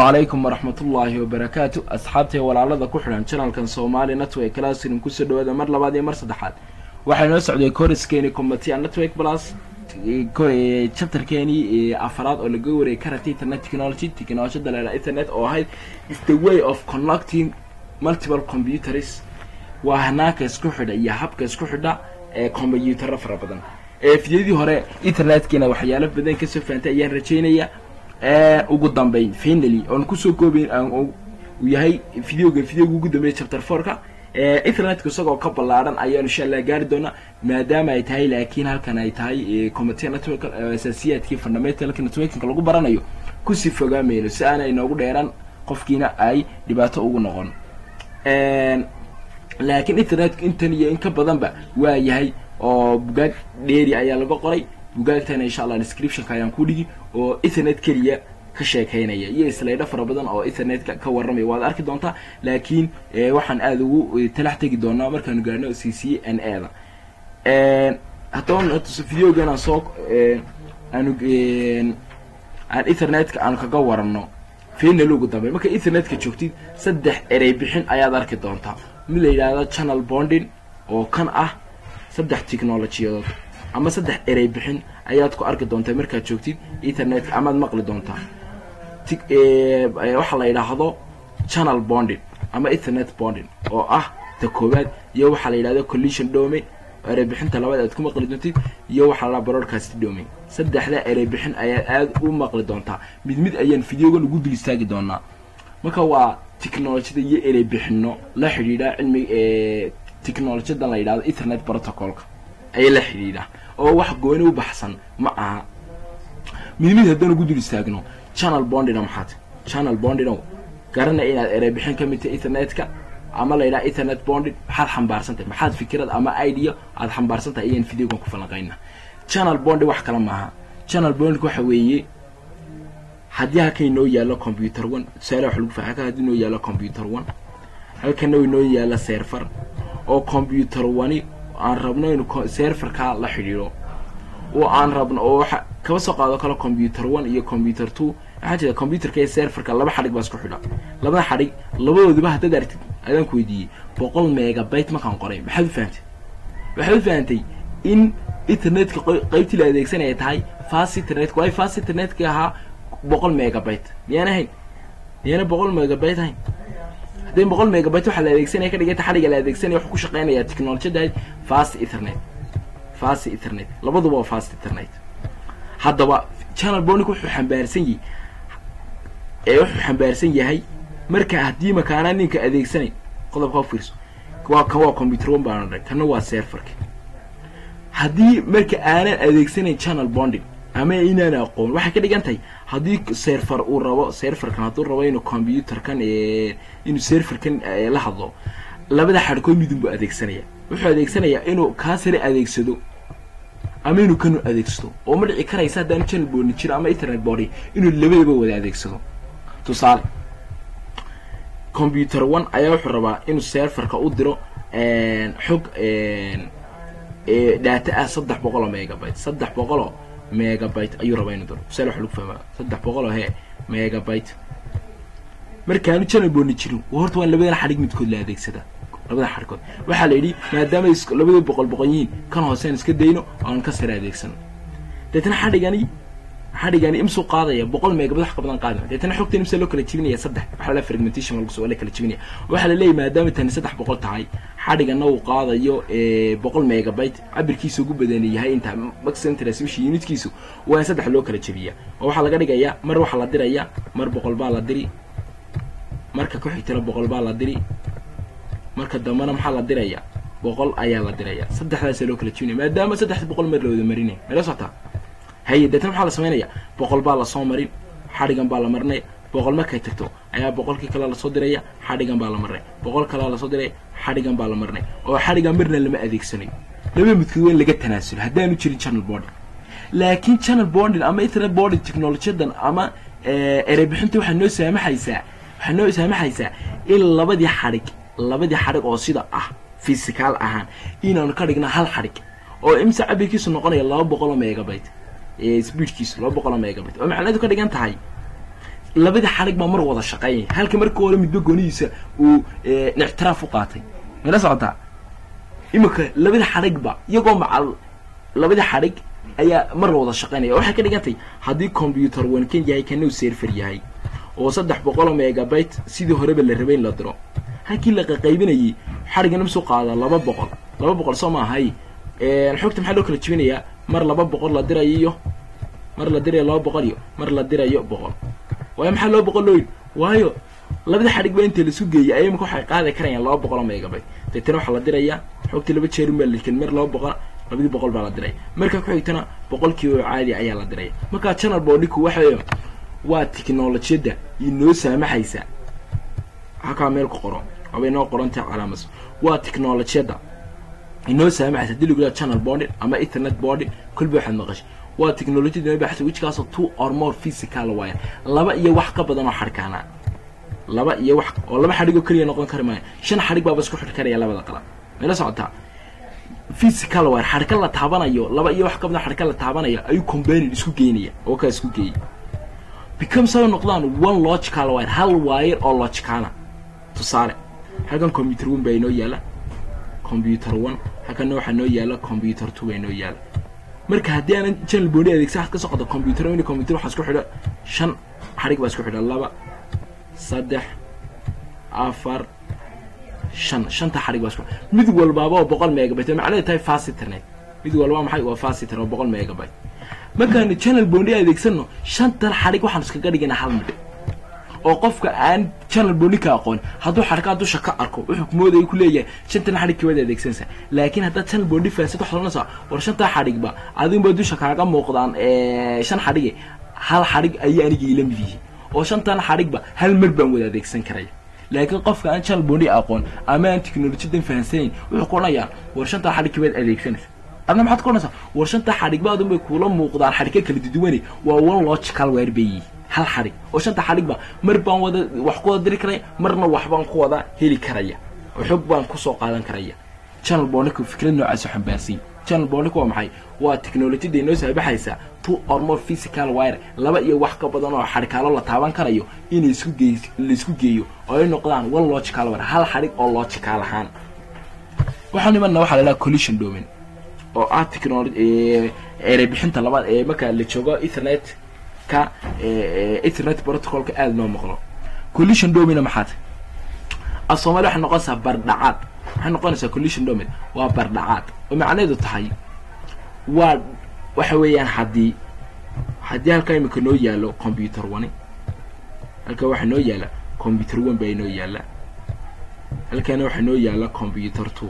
wacalaykum waraxmatullaahi wabarakaatu asxaabtay walaalada ku xidhan janalkan soomaali network classroom kusoo dhawaada mar labaad iyo mar saddexaad waxaa noo socday koriskeeni combatia network plus chapterkeeni afaraad oo laga warayay karate internet technology technologyada leela internet oo ahayd is the way of connecting multiple computers waa hanaanka isku xidha iyo habka isku xidha ee combyutaro fara badan fidyadii hore internetkiina waxyaalo badan kasoo fahamtay ayaan rajeynaya ugu dambeyn finally oon kusoo koobayn uu yahay videoga videoga ugu dambeeya chapter fourka internetka isagoo ka ballaadhan ayaanu insha allah gaari doonaa maadaama ay tahay laakiin halkan ay tahay computer network asaasiyaadkii fundamentalka networkinka lagu baranayo kusii fogaamayno si aana inoogu dheeraan qofkiina ay dhibaato ugu noqon laakiin internetka intan iyo in ka badanba waa yahay oo bugaag dheeri ayaa laga qoray bugaagtana insha allah descriptionka ayaan ku dhigi oo ethernet keliya ka sheekaynaya iyo slaydho fara badan oo ethernetka ka warramaya waad arki doontaa laakiin waxaan aada ugu talax tegi doonaa markaanu gaarno c c n a da haddaba videogan aan soo aanu aan ethernetka aanu kaga waranno final ugu dambey marka ethernetka joogtid saddex erey bixin ayaad arki doontaa mid la yidhaahdo channel bonding oo kan ah saddex technolojiyadood ama saddex erey bixin ayaad ku arki doontaa markaad joogtid ethernetka amaad maqli doontaa waxaa la yidhaahdo channel bonding ama ethernet bonding oo ah ta koowaad iyo waxaa la yidhahdo collision domain erey bixinta labaad aad ku maqli doontid iyo waxaa la broadcast domain saddexda erey bixin ayaad aada u maqli doontaa mid mid ayaan videogan ugu dul istaagi doonaa marka waa technolojyada iyo erey bixino la xidhiidha cilmiga technolojiyadan la yidhahdo ethernet protocolka ayay la xidhiidha oo wax gooni u baxsan ma aha mid mid haddaan ugu dul istaagno channel bondina maxaad channel bondino garanaya inaad erey bixin ka mid tahay ethernetka ama la yidhaha ethernet bonding maxaad xambaarsantahay maxaad fikirad ama idea aad xambaarsantahay ayaan videogan ku falanqayna channel bonding wax kale maaha channel bonding waxa weeye haddii halkan inoo yaalo computer one tusaale wax lagu fa halkan haddii inoo yaalo computer one halkana inoo yaalo server oo computer wani aan rabno inu serverka la xidhiidho oo aan rabno oo waxa kaba soo qaado kale computer one iyo computer two waxaa jira computerka iyo serverka laba xadhig baa isku xidha labada xadhig labadoodiba haddaad aragtid adaan ku weydiiyey boqol megabyte markaan qoray maxaad u fahamtay waxaad u fahamtay in internetka qaybtii la adeegsanaya tahay fast internetka waayo fast internetka ahaa boqol megabyte miyaan ahayn miyana boqol megabyte ahayn hadday boqol megabyte waxaa la adeegsanaya ka dhigata xadhiga la adeegsanaya wuxuu ku shaqeynaya technolojiyada ahayd fast ethernet fast ethernet labaduba waa fast ethernet haddaba channel bonic wuxuu xambaarsan yahay ee wuxuu xambaarsan yahay marka haddii makaanaa ninka adeegsanay qodobka u fiirso waa kan waa computer one baan odhan kana waa serverka haddii marka aanan adeegsanayn channel bonding ama inaan aqoon waxay ka dhigan tahay haddii server uu rabo serverkan hadduu rabo inuu computerkan inuu serverkan la hadlo labada xadhkood midun buu adeegsanaya wuxuu adeegsanayaa inuu kaa sare adeegsado ama inuu kanu adeegsado oo ma dhici karaysa haddaan channel bonding jiro ama internet bonding inuu labadaba wada adeegsado tusaale computer one ayaa wuxuu rabaa inuu serverka u diro xog data ah saddex boqoloo megabyte saddex boqoloo megabyte ayuu rabaa inuu diro tusaale waxa lagu fahmaa saddex boqoloo hee megabyte markaanu channel bonding jirin horta waan labadan xadhig midkood la adeegsadaa labada xadhkood waxaa la yidhi maadaama labada boqol boqon yihiin kan hooseen iska dayno aan ka sare adeegsano deetna xadhigani xadhigani imsuu qaadaya boqol megabyte wax ka badan qaadaya deetna xogtan imsa loo kala jebinaya saddex waxaa la fragmentation lagu soo la kala jebinaya waxaa la leeyahay maadaama tani saddex boqol tahay xadhigana uu qaadayo boqol megabyte cabirkiisa ugu badan yahay inta maximum transmission unitkiisu waa in saddex loo kala jebiya oo waxaa laga dhigayaa mar waxaa la diraya mar boqol baa la diri marka ku xigtana boqol baa la diri marka dambena maxaa la diraya boqol ayaa la diraya saddexdaasa loo kala jebinaya maadaama saddex boqol mar la wada marinay mala socotaa haye deetna maxaa la samaynaya boqol baa lasoo marin xadhigan baa la marinaya boqol markay tagto ayaa boqolkii kale lasoo diraya xadhigan baa la marinay boqol kalea lasoo diraya xadhigan baa la marinay oo xadhigan marna lama adeegsanayo laba midkood waa in laga tanaasulo haddaanu jirin channel bonding laakiin channel bonding ama internet bonding technolojiyadan ama erey bixinta waxaa noo saamaxaysaa waxaa noo saamaxaysaa in labadii xadhig labadii xadhig oo sida ah physical ahaan inaanu ka dhigna hal xadhig oo imse cabirkiisu noqonaya laba boqoloo megabyte speedkiisu laba boqoloo megabyte oo macnaheedu ka dhigan tahay labada xadhig baa mar wada shaqeynaya halka marka hore midba goonihiisa uu ictiraaf u qaatay mayla socotaa iminka labada xadhigba iyagoo macal labada xadhig ayaa mar wada shaqeynaya waxay ka dhigantay haddii combyuter one kan yahay kana uu serfer yahay oo saddex boqoloo megabyte sidii horeba la rabay in la diro halkii la qaqaybinayay xadhigana masoo qaada laba boqol laba boqol soo maahay xogta maxaa loo kala jibinayaa mar laba boqol la dirayo iyo mar la dirayo laba boqol iyo mar la dirayo boqol waayo maxaa laba boqol loo yidhi waayo labada xadhig ba inta laisu geeyay ay imika waxay qaadi karayaan laba boqoloo megabyte deetana waxaa la dirayaa xogtii laba jeerin baa laken mar laba boqol labadii boqol baa la diraya marka ku xigtana boqolkiiba caadi ayaa la diraya markaa channel boardinku waxay waa technolojiyadda inoo saamaxaysa halkaa meel ku qoro aba inoo qorantahay calaamas waa technolojiyadda inoo saamaxaysa hadii lagu yaha channel boarding ama ethernet boarding kolba waxaad maqashay waa technolojiyada inoo baxaysa wijkaasoo two or more physical wire laba iyo wax ka badan oo xadhkaana laba iyo wax oo laba xadhig oo keliya noqon kari maayo shan xadhig baaba isku xidh karaya labada qalab mayla socotaa physical wire xadhka la taabanayo laba iyo wax ka badan xadhka la taabanayo ayuu combined isku geynaya oo kaa isku geeyay become soo noqdaan one logical wire hal wire oo logicala tusaale halkan computer one baa inoo yaala computer one halkanna waxaa noo yaala computer two baa inoo yaala marka haddii aanan channel booni adeegsa waxaad ka socoto computer one computer waxaa isku xidha shan xadhig baa isku xidha laba saddex afar shan shanta xadhig baa isku mid walbaaba oo boqol megabyte macnaheed tahay fast internet mid walba maxay waa fast internet oo boqol megabyte markaanu channel booni adeegsano shantan xadhig waxaan iskaga dhigana hal midh oo qofka aan channel booni ka aqoon hadduu xadhkaa dusha ka arko wuxuu kumoodaya ku leeyahay shantan xadhig kibaad adeegsanaysa laakiin haddaad channel booni fahansid waxaad oranaysaa war shantaa xadhigba adinba dusha kaaga muuqdaan shan xadhige hal xadhig ayay aniga ila mid yihiin oo shantan xadhigba hal mar baan wada adeegsan karaya laakiin qofka aan channel booni aqoon ama aan technolojiyadan fahansanayn wuxuu ku odhanayaa war shantaa xadhig kibaad adeegsanaysa adna maxaad ku odhanaysaa war shantaa xadhigbaadun bay kuula muuqdaan xadhigka kala duduwane waa one logical wire bay yihiin hal xadhig oo shanta xadhigba mar baan wada wax ku wada diri karaya marna wax baan ku wada heli karaya oo xog baan kusoo qaadan karaya channel booniku fikrad noocaas xambaarsiin channel booniku waa maxay waa technolojiyada inoo saabaxaysa two or more physical wire laba iyo wax ka badan oo xadhikaalo la taaban karayo in isku geey laisku geeyo oo ay noqdaan one logical wire hal xadhig oo logical ahaan waxaan imanna waxaa la dhaha collision domain oo ah technology erey bixinta labaad ee marka la joogo ethernet ka ethernet protocolka aada loo maqlo collision domain maxaa tahay af soomaali waxay noqonaysaa bardhacaad waxay noqonaysaa collision domain waa bardhacaad oo macnaheedu tahay waa waxa weeyaan haddii haddii halkaa imika noo yaalo computer one halkaa waxaa noo yaala computer one baa inoo yaala halkaana waxaa noo yaala computer two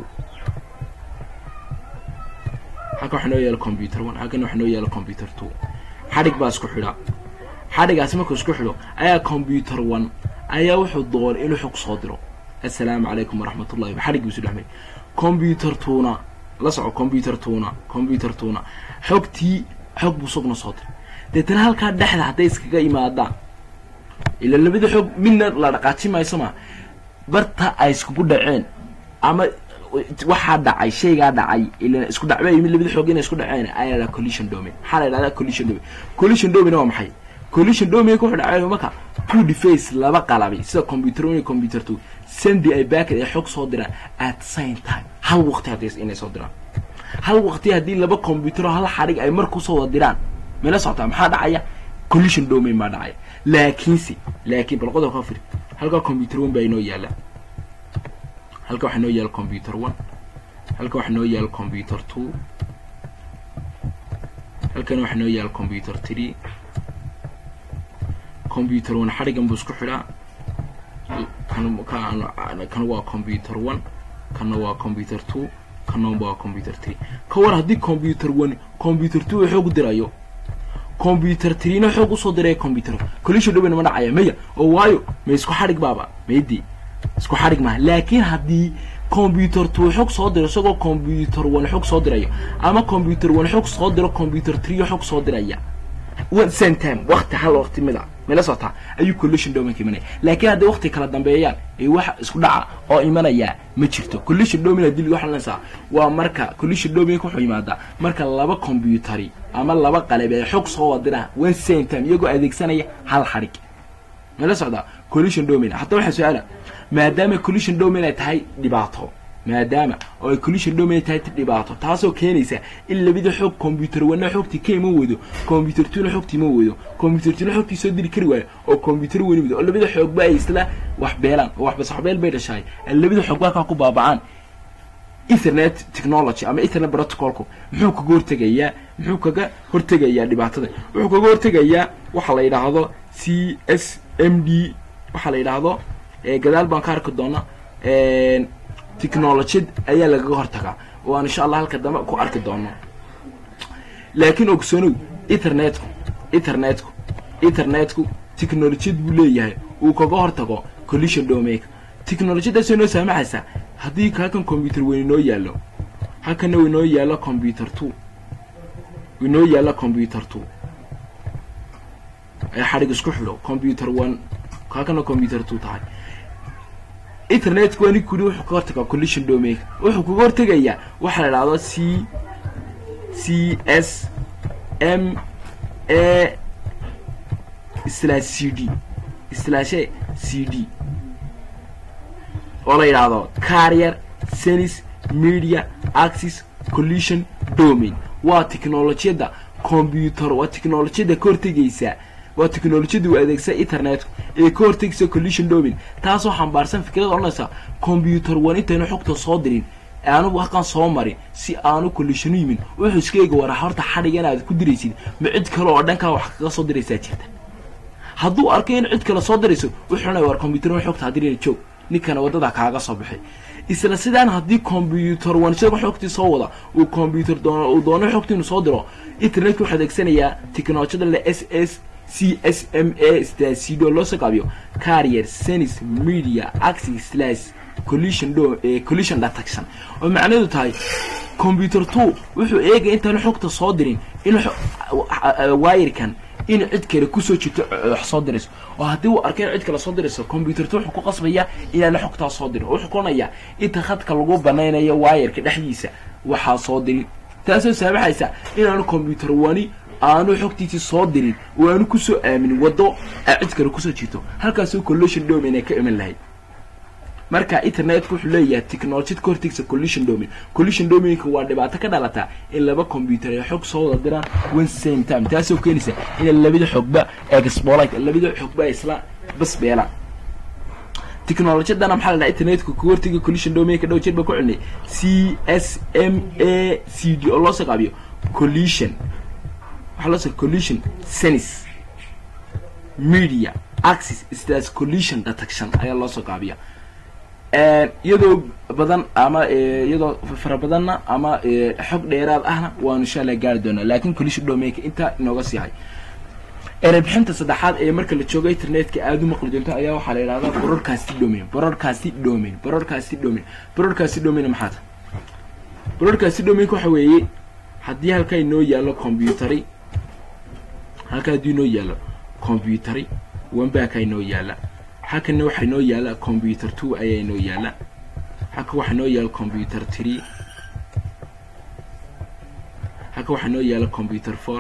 halkan waxaa noo yaala computer one halkan waxaa noo yaala computer two xadhig baa isku xidha xadhigaasi markuu isku xidho ayaa computer one ayaa wuxuu doonay inuu xog soo diro assalaamu calaykum waraxmatullahi xadhig buu isu dhexmay computer tuna la soco computer tuna computer tuna xogtii xog buu sugna soo diray deetana halkaa dhexda hadday iskaga imaadaan ila labada xog midna la dhaqaaji mayso ma barta ay iskugu dhaceen ama waxaa dhacay shaygaa dhacay ila isku dhacba yimid labada xoog inay isku dhaceen ayaa la collision domain maxaa la yidhahdaa collision domain collision domain waa maxay collision domain wuxuu dhacay marka two device laba qalabi sida computer one iyo computer two sendi ay backet ay xog soo diraan at same time hal waqti haddii inay soo diraan hal waqti haddii laba computer oo hal xadhig ay mar kusoo wada diraan meela socotaa maxaa dhacaya collision domain baa dhacaya laakiinse laakiin bal qodob ka firi halkaa computer one baa inoo yaala halka waxaa noo yaala computer one halka waxaa noo yaala computer two halkana waxaa noo yaala computer three computer one xadhigan buu isku xidhaa kan kan kan waa computer one kana waa computer two kana waa computer three ka war haddii computer one computer two uu xoog dirayo computer threena xoog usoo diraya computer collision domain ma dhacaya maya oo waayo ma isku xadhig baaba maydi isku xadhig maaha laakiin haddii computer two xog soo diro isagoo computer one xog soo dirayo ama computer one xog soo diro computer three xog soo diraya one same time waqti hal waqti mid a mala socotaa ayuu collision domainka imanaya laakiin hadday waqti kala dambeeyaan ee wax isku dhaca oo imanaya ma jirto collision domain hadii lagu xalinaysaa waa marka collision domainka wuxuu yimaadaa marka laba computeri ama laba qalab ay xog soo wadiraan one same time iyagoo adeegsanaya hal xadhig mala socdaa collision domain haddaba waxaa su-aala maadaama collision domain ay tahay dhibaato maadaama oo ay collision domain tahay dhibaato taasoo keenaysa in labada xoog computer wana xoogtii ka iman weydo computer tuna xoogtii iman weydo computer tuna xoogtii soo diri kari waayo oo computer wani weydo oo labada xoogba ay isla wax beelaan oo waxbas waxbeel bay dhashaay labada xoogba halkaa ku baabacaan ethernet technology ama ethernet protocolku muxuu kaga hortegayaa muxuu kaga hortegayaa dhibaatada wuxuu kaga hortegayaa waxa la yidhaahdo c s m d waxa la yidhaahdo gadaal baan ka arki doona technologiyad ayaa lagaga hortagaa oo aan insha allah halka dambe ku arki doono laakiin ogsoonow eternetku eternetku eternetku technologiyad buu leeyahay uu kaga hortago collision domainka technologiyadaasoo noo saamaxaysa haddii halkan computer weyn inoo yaallo halkana inoo yaallo computer two inoo yaallo computer two ee xadhig isku xidho computer one halkana computer two tahay internetku ani kuli wuxuu kaga hortagaa collision domainka wuxuu kaga hortegayaa waxaa la idhahdo c c s m a slash c d slash c d oo la yidhaahdo carrier senis media axis collision domain waa technologiyadda computer waa technologiyadda ka hortegaysa waa technologiyadda uu adeegsa internetku ee ka hortegaysa collision domain taasoo xambaarsan fikrada odhanaysa computer wan intayna xogta soo dirin anugu halkan soo marin si aanu collisionu yimin wuxuu iska eega waraa horta xadhigan aad ku diraysid ma cid kale oo dhankaa wax kaga soo diraysaa jirta hadduu arkay in cid kale soo dirayso wuxuu odhanaya war computer xogta hadirina joog ninkana waddada kaaga soo baxay isla sidaan haddii computer wan isaga xogtii soo wada uu computer doono uu doono xogtii inuu soo diro internetka wuxuu adeegsanayaa technologiyada le s s c s m a stasido loo soo qaabiyo carrier senis media axis slash collision do collision detection oo macnaheedu tahay computer two wuxuu eegay intaanu xogta soo dirin in wayirkan in cid kale kusoo jirto wax soo dirayso oo haddii uu arkay in cid kale soo dirayso computer two wuxuu ku qasbayaa inaana xogtaa soo dirin wuxuu kuonayaa inta khadka lagu banaynayo wayirka dhexdiisa waxaa soo dirin taasoo saamaxaysa inaanu computer wani aanu xogtiisii soo dirin oo aanu kusoo aaminin waddo a cid kale kusoo jirto halkaasoo collision domain ay ka iman lahayd marka internetku wuxuu leeyahay technologiyad ka hortegsa collision domain collision domainka waa dhibaato ka dhalata in laba computer ay xog soo wada diraan one same time taasoo keenaysa inay labada xogba exbolite labada xogba isla bas beelaan technologiyadana maxaa la dhaha internetku ka hortega collision domainka dhow jeer ba ku celinay c s m a c d oo loo soo qaabiyo collision waxaa loo soo collision senis media axis slash collision detection ayaa loo soo qaabiya iyadoo badan ama iyadoo fara badanna ama xog dheeraad ahna waanu insha allah gaari doonaa laakin collision domainka intaa inooga siihay erebixinta saddexaad ee marka la joogo internetka aada u maqli doonto ayaa waxaa la yidhahdaa broadcast domain broadcast domain broadcast domain broadcast domain maxaa ta broadcast domainka waxa weeye haddii halkaa inoo yaallo computeri halkaa haddii inoo yaallo computeri wanbaakaa inoo yaalla halkana waxaa inoo yaalla computer two ayaa inoo yaalla halka waxaa inoo yaalla computer three halka waxaa inoo yaalla computer four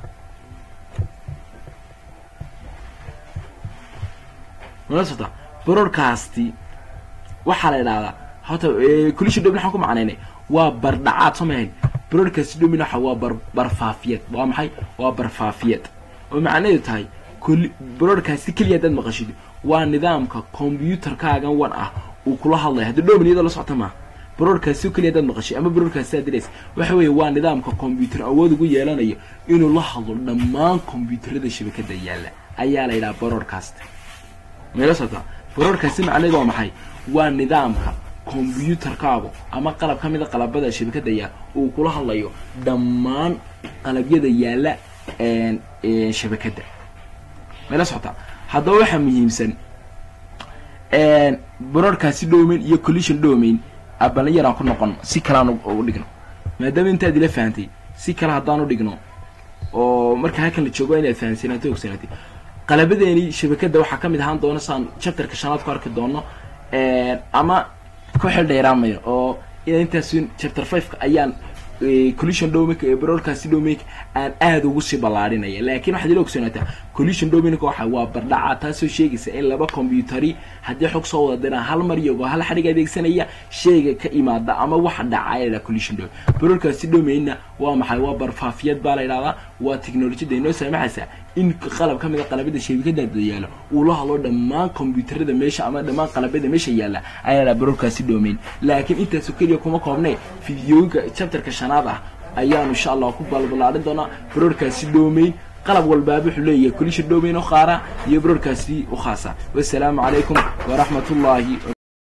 mala sota broadcasti waxaa la idhahdaa horta collision domain waxaan ku macnaynay waa bardhacaad soo mahayn broadcast domain waxa waa bar barfaafiyad waa maxay waa barfaafiyad oo macnaheedu tahay broadcasti keliya haddaad maqashid waa nidaamka computerkaagan wan ah uu kula hadlaya haddi domain iyadoo la socota maaha broadcast keliya haddaad maqashay ama broadcast aad diraysa waxa weeye waa nidaamka computer awood ugu yeelanayo inuu la hadlo dhammaan computerada shabakada yaalla ayaa la yidhaha broadcast mayla socota broadcast macnaheedu waa maxay waa nidaamka combyuterkaagu ama qalab ka mida qalabada shabakada yaal uu kula hadlayo dhammaan qalabyada yaalla shabakadda mayla socota haddaba waxaa muhiimsan broadcast domain iyo collision domain abalin yaraan ku noqon si kaleaan u dhigno maadaama intaad ila fahantay si kale haddaan u dhigno oo marka halkan la joogo inaad fahamsanaatay ogsanaatay qalabadeeni shabakadda waxaa ka mid ahaan doona saan chapterka shanaad ku arki doono ama ku xil dheeraamayo oo ina intaas chapter fiveka ayaan collision domainka ee broadcast domainka aan aada ugu sii ballaadhinaya laakiin waxaad ila ogsoonaataa collision domainka waxa waa bardhaca taasoo sheegaysa in laba combyutari haddii xog soo wada diraan hal mar iyagoo hal xadhig adeegsanaya shayga ka imaada ama waxa dhaca la collision domain barorkaasi domainna waa maxay waa barfaafiyad baa la yidhahdaa waa technolojiyada inoo saamaxaysa in qalab ka mid a qalabada shabikadaada yaalo uu la hadlo dhammaan combyuutarada meesha ama dhammaan qalabada meesha yaalla ayaa la barorkaasi domain laakiin intaasoo keliya kuma koobnay fideooyinka chapterka shanaad ah ayaanu insha allah ku balbalaarin doonaa barorkaasi domain qalab walbaaba wuxuu leeyahay collision domain u qaara iyo barorkaasi u khaasa wassalaamu calaykum waraxmat ullaahi